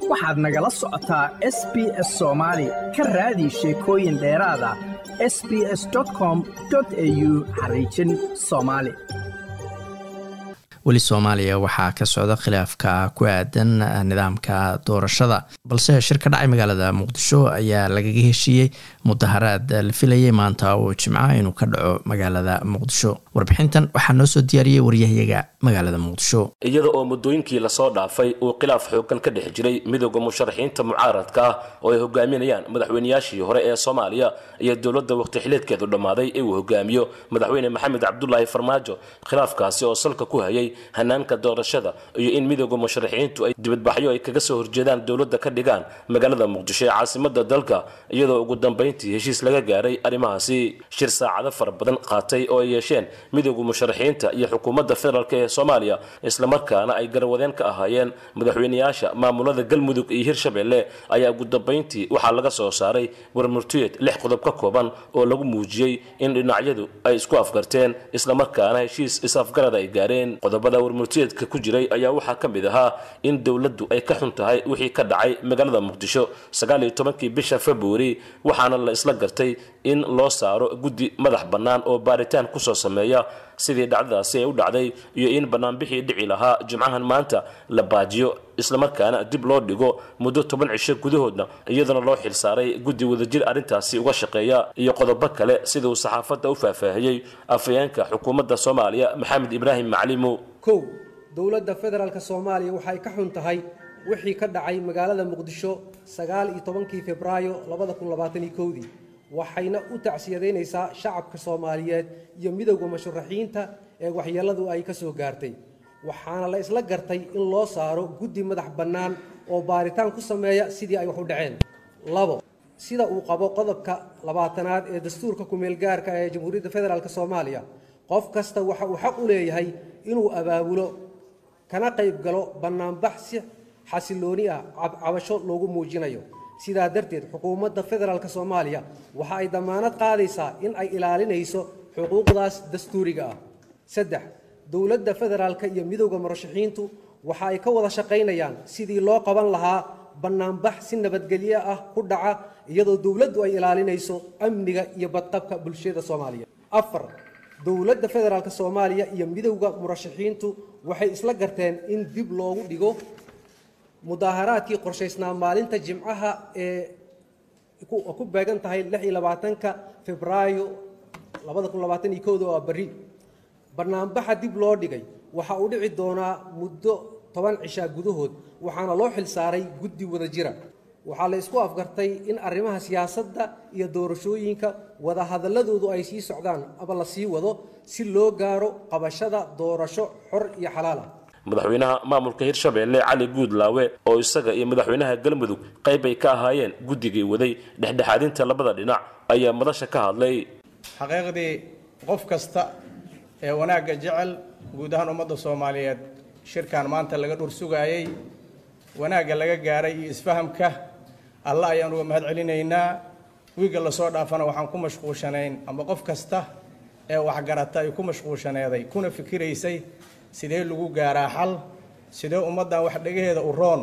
waxaad nagala socotaa s b s soomaali ka raadi sheekooyin dheeraada s b s com au xariijin soomaali weli soomaaliya waxaa ka socda khilaafka ku aadan nidaamka doorashada balse shir ka dhacay magaalada muqdisho ayaa lagaga heshiiyey mudaharaad la filayay maanta oo jimca inuu ka dhaco magaalada muqdisho warbixintan waxaa noo soo diyaariyey waryahayaga magaalada muqdisho iyada oo muddooyinkii lasoo dhaafay uu khilaaf xoogan ka dhex jiray midooda musharaxiinta mucaaradka ah oo ay hogaaminayaan madaxweynayaashii hore ee soomaaliya iyo dowladda waqti xileedkeedu dhammaaday ee uu hogaamiyo madaxweyne maxamed cabdulaahi farmaajo khilaafkaasi oo salka ku hayay hanaanka doorashada iyo in midooda musharaxiintu ay dibadbaxyo ay kaga soo horjeedaan dowladda ka dhigaan magaalada muqdisho ee caasimada dalka iyadoo ugu dambayntii heshiis laga gaaray arrimahaasi shir saacado fara badan qaatay oo ay yeesheen midooda musharaxiinta iyo xukuumadda federaalk ee soomaaliya islamarkaana ay garwadeen ka ahaayeen madaxweynayaasha maamulada galmudug iyo hirshabelle ayaa ugu dambayntii waxaa laga soo saaray warmurtiyeed lix qodob ka kooban oo lagu muujiyey in dhinacyadu ay isku afgarteen islamarkaana heshiis is-afgarada ay gaareen qodobada warmurtiyeedka ku jiray ayaa waxaa ka mid ahaa in dowladdu ay ka xun tahay wixii ka dhacay magaalada muqdisho sagaal iyo tobankii bisha februari waxaana la isla gartay in loo saaro guddi madax bannaan oo baaritaan kusoo sameeya sidii dhacdadaasi ay u dhacday iyo in banaanbixii dhici lahaa jimcahan maanta la baajiyo islamarkaana dib loo dhigo muddo toban cisho gudahoodna iyadana loo xilsaaray guddi wadajir arrintaasi uga shaqeeya iyo qodobo kale siduu saxaafadda u faahfaahiyey afayeenka xukuumadda soomaaliya maxamed ibraahim maclimo kow dowladda federaalk soomaaliya waxay ka xun tahay wixii ka dhacay magaalada muqdisho sagaal iyo tobankii febraayo labada kun labaataniyo kowdii waxayna u tacsiyadaynaysaa shacabka soomaaliyeed iyo midowda musharaxiinta ee waxyeelladu ay ka soo gaartay waxaana la isla gartay in loo saaro guddi madax bannaan oo baaritaan ku sameeya sidii ay wax u dhaceen labo sida uu qabo qodobka labaatanaad ee dastuurka kumeelgaarka ee jamhuuriyadda federaalk soomaaliya qof kasta waxa uu xaq u leeyahay inuu abaabulo kana qayb galo bannaanbax si xasilooni ah cabcabasho loogu muujinayo sidaa darteed xukuumadda federaalk soomaaliya waxa ay dammaanad qaadaysaa in ay ilaalinayso xuquuqdaas dastuuriga ah saddex dowladda federaalka iyo midowda murashaxiintu waxa ay ka wada shaqaynayaan sidii loo qaban lahaa bannaanbax si nabadgelyo ah ku dhaca iyadoo dowladdu ay ilaalinayso amniga iyo badqabka bulshada soomaaliya afar dowladda federaalk soomaaliya iyo midowda murashaxiintu waxay isla garteen in dib loogu dhigo mudaaharaadkii qorshaysnaa maalinta jimcaha ee ku beegan tahay lix iyo labaatanka febraayo labada kun labaatan iyo kowda waa berri bannaanbaxa dib loo dhigay waxa uu dhici doonaa muddo toban cishaa gudahood waxaana loo xilsaaray guddi wada jira waxaa la isku afgartay in arrimaha siyaasadda iyo doorashooyinka wadahadalladoodu ay sii socdaan ama la sii wado si loo gaaro qabashada doorasho xor iyo xalaal ah madaxweynaha maamulka hirshabelle cali guudlaawe oo isaga iyo madaxweynaha galmudug qayb ay ka ahaayeen guddigii waday dhexdhexaadinta labada dhinac ayaa madasha ka hadlay xaqiiqdii qof kasta ee wanaagga jecel guud ahaan ummadda soomaaliyeed shirkan maanta laga dhur sugaayey wanaagga laga gaaray iyo isfahamka alla ayaan uga mahad celinaynaa wiigga lasoo dhaafana waxaan ku mashquushanayn ama qof kasta ee waxgarata ay ku mashquushaneeday kuna fikiraysay sidee lagu gaaraa xal sidee ummaddan wax dhegaheeda u roon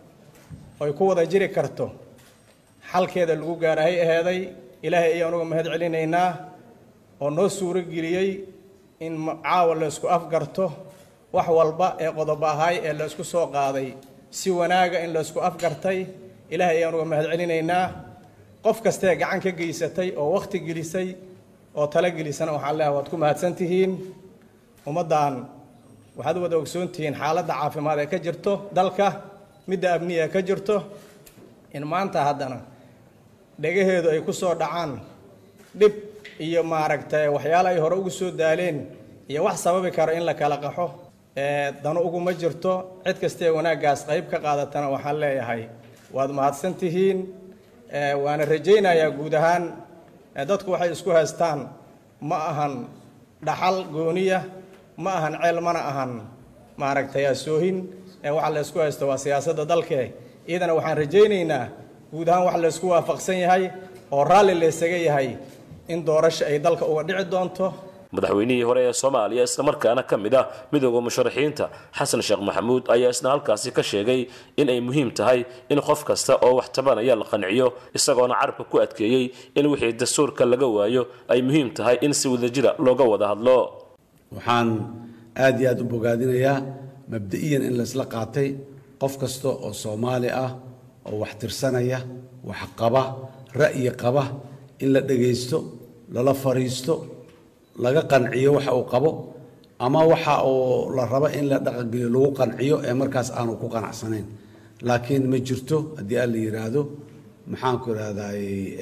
ay ku wada jiri karto xalkeeda lagu gaarahay aheeday ilaahay ayaan uga mahad celinaynaa oo noo suuro geliyey in caawa laysku afgarto wax walba ee qodobo ahaay ee laysku soo qaaday si wanaaga in laysku afgartay ilaahay ayaan uga mahad celinaynaa qof kastee gacan ka geysatay oo wakhti gelisay oo talo gelisana waxaan leehay waad ku mahadsan tihiin ummaddan waxaad u wada ogsoon tihiin xaaladda caafimaad ee ka jirto dalka midda amniya ee ka jirto in maanta haddana dhegaheedu ay ku soo dhacaan dhib iyo maaragtay waxyaalo ay hore ugu soo daaleen iyo wax sababi karo in la kala qaxo dano uguma jirto cid kastee wanaaggaas qayb ka qaadatana waxaan leeyahay waad mahadsan tihiin waana rajaynayaa guud ahaan dadku waxay isku haystaan ma ahan dhaxal gooniya ma ahan ceel mana ahan maaragtay asoohin waxa la ysku haysto waa siyaasadda dalke iyadana waxaan rajaynaynaa guud ahaan wax laysku waafaqsan yahay oo raalli laysaga yahay in doorasho ay dalka uga dhici doonto madaxweynihii hore ee soomaaliya islamarkaana ka mid ah midooda musharaxiinta xasan sheekh maxamuud ayaa isna halkaasi ka sheegay in ay muhiim tahay in qof kasta oo wax tabanaya la qanciyo isagoona carabka ku adkeeyey in wixii dastuurka laga waayo ay muhiim tahay in si wadajira looga wada hadlo waxaan aada iyo aada u bogaadinayaa mabda-iyan in laysla qaatay qof kasta oo soomaali ah oo wax tirsanaya wax qaba ra'yi qaba in la dhagaysto lala fariisto laga qanciyo waxa uu qabo ama waxa uu la rabo in la dhaqangeliyo lagu qanciyo ee markaas aanu ku qanacsanayn laakiin ma jirto haddii aan la yidhaahdo maxaanku idhahday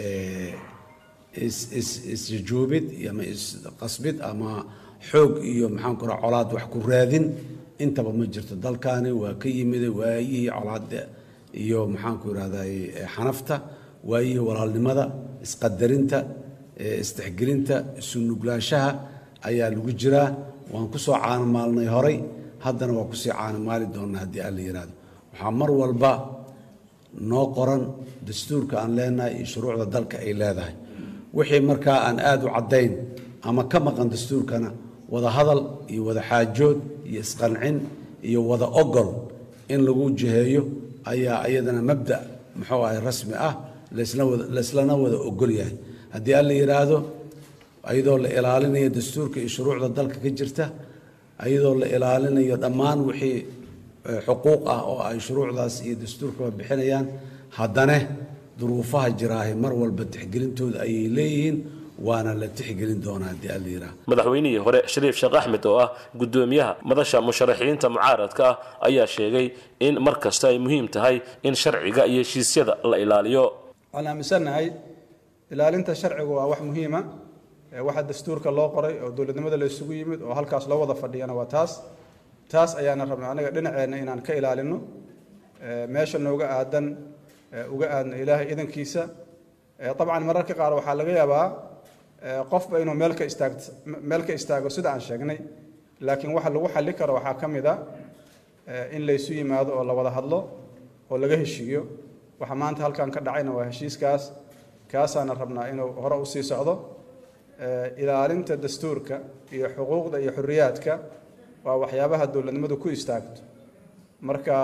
isjujuubid ama isqasbid ama xoog iyo maxaanku raha colaad wax ku raadin intaba ma jirto dalkaani waa ka yimida waayihii colaada iyo maxaanku idhahday xanafta waayihii walaalnimada isqadarinta isdexgelinta isu nuglaanshaha ayaa lagu jiraa waan ku soo caanamaalnay horay haddana waa kusii caanamaali doonnaa haddii aan la yidhaahdo waxaa mar walba noo qoran dastuurka aan leenahay iyo shuruucda dalka ay leedahay wixii markaa aan aada u caddayn ama ka maqan dastuurkana wada hadal iyo wada xaajood iyo isqancin iyo wada ogol in lagu jiheeyo ayaa iyadana mabda muxuu ahay rasmi ah layslana wada ogol yahay haddii aan la yidhaahdo ayadoo la ilaalinayo dastuurka iyo shuruucda dalka ka jirta ayadoo la ilaalinayo dhammaan wixii xuquuq ah oo ay shuruucdaas iyo dastuurkaba bixinayaan haddana duruufaha jiraahay mar walba tixgelintooda ayay leeyihiin waana la tixgelin doonaa haddii aan la yidhaahdo madaxweynihii hore shariif sheekh axmed oo ah gudoomiyaha madasha musharaxiinta mucaaradka ah ayaa sheegay in mar kasta ay muhiim tahay in sharciga iyo heshiisyada la ilaaliyo waxaan aaminsannahay ilaalinta sharcigu waa wax muhiima waxa dastuurka loo qoray oo dowladnimada la isugu yimid oo halkaas loo wada fadhiyana waa taas taas ayaana rabnaa anaga dhinaceenna inaan ka ilaalino meesha nooga aadan uga aadno ilaahay idankiisa dabcan mararka qaar waxaa laga yaabaa qofba inuu meel ka istaag meel ka istaago sida aan sheegnay laakiin waxa lagu xalli karo waxaa ka mid a in laysu yimaado oo la wada hadlo oo laga heshiiyo waxa maanta halkan ka dhacayna waa heshiiskaas kaasaana rabnaa inuu hore usii socdo ilaalinta dastuurka iyo xuquuqda iyo xuriyaadka waa waxyaabaha dowladnimadu ku istaagto marka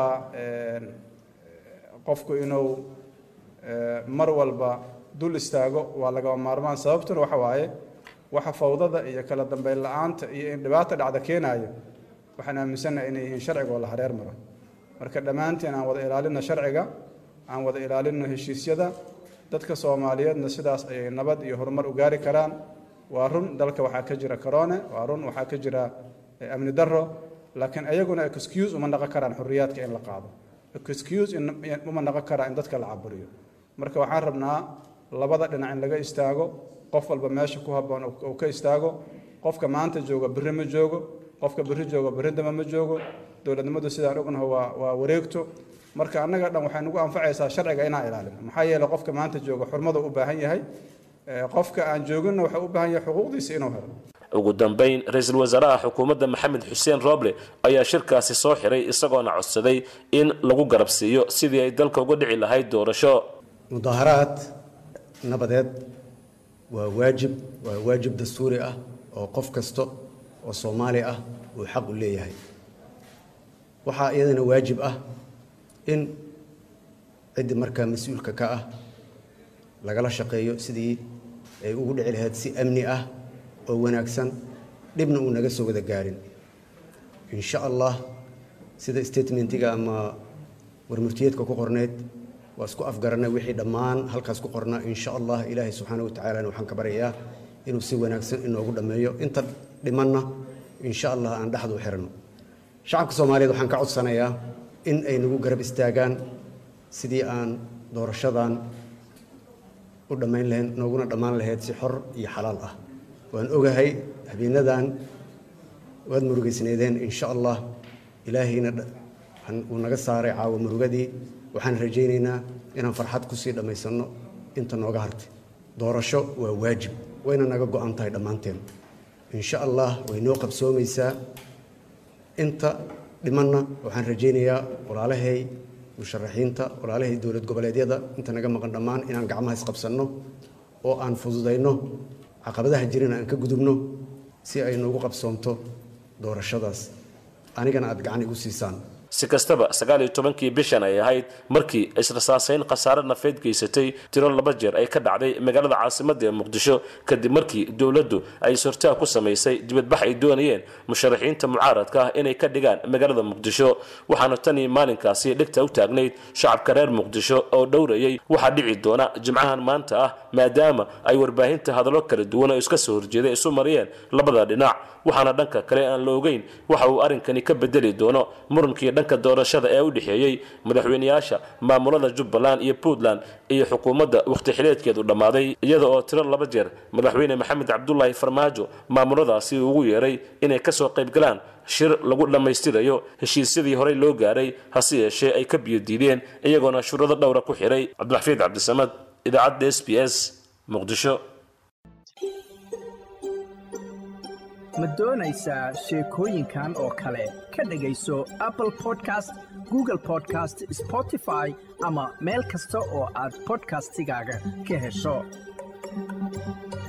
qofku inuu mar walba dul istaago waa lagaba maarmaan sababtuna waxa waaye waxa fawdada iyo kala dambeyn la-aanta iyo in dhibaata dhacda keenayo waxaan aaminsannahay inay yihiin sharciga oo la hareer maro marka dhammaanteen aan wada ilaalino sharciga aan wada ilaalino heshiisyada dadka soomaaliyeedna sidaas ayay nabad iyo horumar u gaari karaan waa run dalka waxaa ka jira corone waa run waxaa ka jira amni daro laakiin ayaguna excuse uma naqon karaan xuriyaadka in la qaado excuse uma naqon karaa in dadka la caburiyo marka waxaan rabnaa labada dhinac in laga istaago qof walba meesha ku habboon uu ka istaago qofka maanta jooga berri ma joogo qofka berri jooga berri dama ma joogo dowladnimadu sidaan ognaho waa waa wareegto marka annaga dhan waxay nagu anfacaysaa sharciga inaan ilaalino maxaa yeeley qofka maanta jooga xurmada u baahan yahay qofka aan jooginna wuxuu u baahan yahay xuquuqdiisa inuu helo ugu dambayn ra-iisul wasaaraha xukuumadda maxamed xuseen roble ayaa shirkaasi soo xiray isagoona codsaday in lagu garabsiiyo sidii ay dalka uga dhici lahayd doorasho mudaaharaad nabadeed waa waajib waa waajib dastuuri ah oo qof kasta oo soomaali ah uu xaq u leeyahay waxaa iyadana waajib ah in ciddii markaa mas-uulka ka ah lagala shaqeeyo sidii ay ugu dhici lahayd si amni ah oo wanaagsan dhibna uu naga soo wada gaarin insha allah sida statementiga ama warmurtiyeedka ku qorneyd waa isku afgaranay wixii dhammaan halkaas ku qornaa insha allah ilaahay subxaana wa tacaalana waxaan ka baryayaa inuu si wanaagsan inoogu dhammeeyo inta dhimanna insha allah aan dhexdu u xirano shacabka soomaaliyeed waxaan ka codsanayaa in ay nagu garab istaagaan sidii aan doorashadan u dhammayn lahayn nooguna dhammaan lahayd si xor iyo xalaal ah waan ogahay habeenadan waad murugaysnaydeen insha allah ilaahayna uu naga saaray caawa murugadii waxaan rajaynaynaa inaan farxad kusii dhammaysanno inta nooga hartay doorasho waa waajib wayna naga go-an tahay dhammaanteen insha allah way noo qabsoomaysaa inta dhimanna waxaan rajaynayaa walaalahay musharaxiinta walaalahay dowlad goboleedyada inta naga maqan dhammaan inaan gacmaha isqabsanno oo aan fududayno caqabadaha jirina aan ka gudubno si ay noogu qabsoomto doorashadaas anigana aad gacan igu siisaan si kastaba sagaal iyo tobankii bishan ay ahayd markii israsaasayn khasaare nafeed geysatay tiro laba jeer ay ka dhacday magaalada caasimadda ee muqdisho kadib markii dowladdu ay sortaag ku samaysay dibadbax ay doonayeen musharaxiinta mucaaradka ah inay ka dhigaan magaalada muqdisho waxaana tanii maalinkaasi dhigta u taagnayd shacabka reer muqdisho oo dhowrayay waxaa dhici doona jimcahan maanta ah maadaama ay warbaahinta hadallo kala duwan oo iska soo horjeeday isu mariyeen labada dhinac waxaana dhanka kale aan la ogeyn waxa uu arrinkani ka bedeli doono murankii dhanka doorashada ee u dhexeeyey madaxweyneyaasha maamulada jubbaland iyo puntland iyo xukuumadda wakhti xileedkeedu dhammaaday iyada oo tiro laba jeer madaxweyne maxamed cabdulaahi farmaajo maamuladaasi ugu yeeray inay kasoo qaybgalaan shir lagu dhammaystirayo heshiisyadii horey loo gaaray hase yeeshee ay ka biyo diideen iyagoona shuruudo dhowra ku xiray cabdiraxfiid cabdisamad idaacadda s b s muqdisho ma doonaysaa sheekooyinkan oo kale ka dhegayso apple podcast google podcast spotify ama meel kasta oo aad podcastigaaga ka hesho